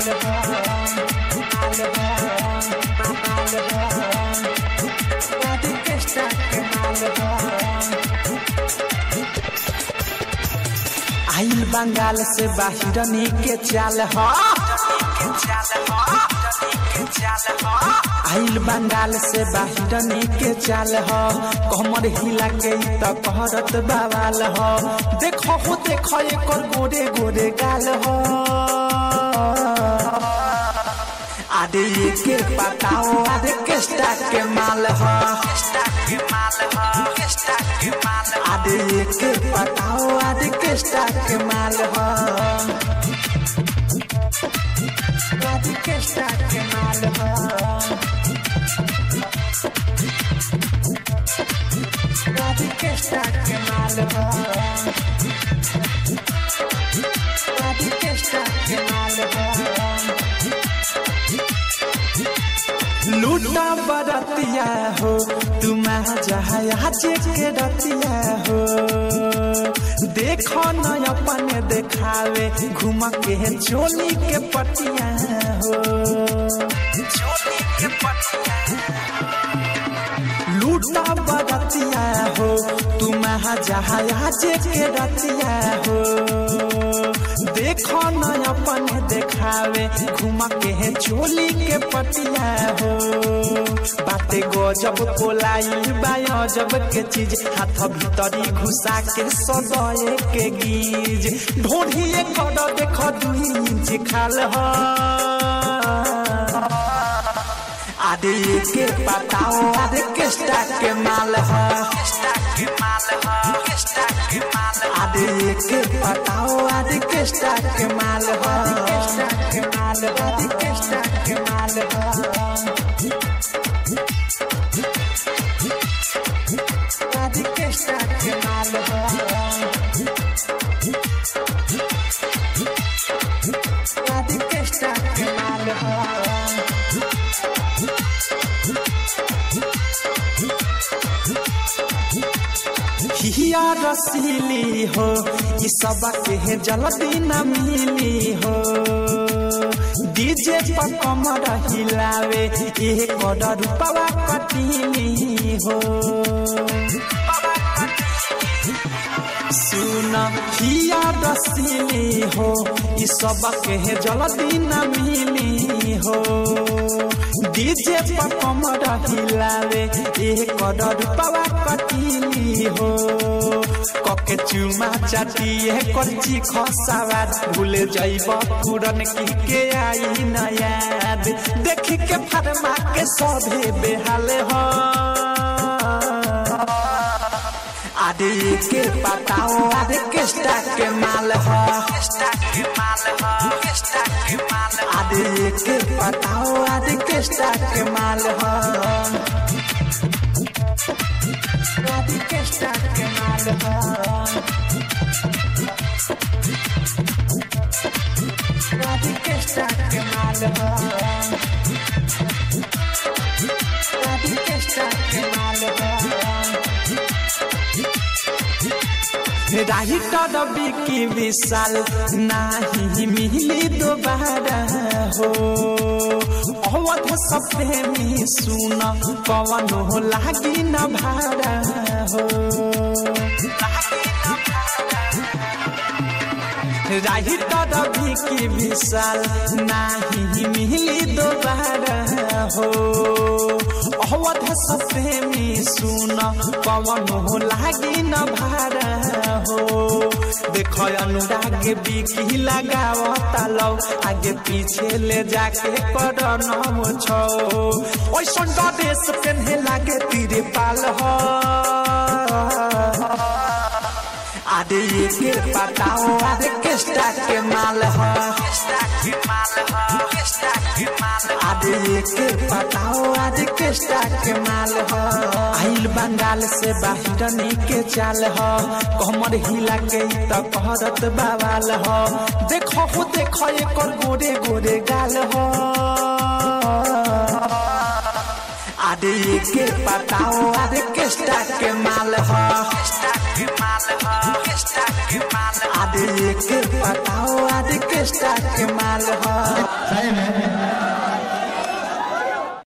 माल हो माल हो माल हो ऑर्केस्ट्रा के माल हो आइल बंगाल से बाहिरनी के चाल हो आइल बंगाल से बाहिरनी के चाल हो कमर हिला के ई त कहरत बवाल हो देखो हो देखो एकर गोरे गोरे गाल हो आदे ये के पताओ आदे केस्टा के माल हो आदे ये के पताओ आदे केस्टा के माल हो आदे केस्टा के माल हो आदे केस्टा के माल हो आदे केस्टा के माल हो लूटा बरतिया हो तुम जहाज के रतिया हो देखो न अपन देखावे घूम के चोली के पटिया हो लूटा बरतिया हो तुम जहाज के रतिया हो देखो न अपन देखावे घूम के चोली के पटिया हो बाते गजब कोलाई बाजब के चीज हाथ भीतरी घुसा के सदये के गीज ढोढ़िए कर देख दुई इंच खाल हो आदे के पताओ आदे केस्टा के माल हो आदे के पताओ आदे केस्टा के माल हो के माल हो आदे केस्टा के माल हो आदे केस्टा के माल हो आदे केस्टा के माल हो हिया रसीली हो ई सब के जल्दी न मिली हो डीजे पर कमर हिलावे ये कर रूपवा कटीली हो सुन हिया रसीली हो ई सब के जल्दी न मिली हो डीजे पर कमर हिलावे ये कर रूपवा कटीली हो कके चुमा चाटिए करची खसावार भूल जाइब पुरन की के आई न याद देखी के फरमा के सभे बेहाल हो आदे के पताओ आदे केस्टा के माल हो आदे के पताओ आदे केस्टा के माल हो आदे केस्टा के माल हो आदे केस्टा के माल हो आदे केस्टा के माल हो राही रवि की विशाल नाही मिली दोबारा हो अवध सपने में सुन पवन हो लागी न भाड़ा हो राही रवि की विशाल नाही मिली दोबारा हो अवध सपने में सुन पवन हो लागी न भाड़ा हो देख अनुराग बिकी लगावता लौ आगे पीछे ले जाके कर नम छो ओइसन ड्रेस पेन्हे लागे तीरे पाल हो आदे के पताओ आदे केस्टा के माल हो आदे के पताओ आदे केस्टा के माल हो आइल बंगाल से बाहिरनी के चाल हो कमर हिला के ई त कहरत बवाल हो देखो हो देखो एकर गोरे गोरे गाल हो आदे के पताओ आदे केस्टा के माल हो आदे के पताओ आदे केस्टा के माल हो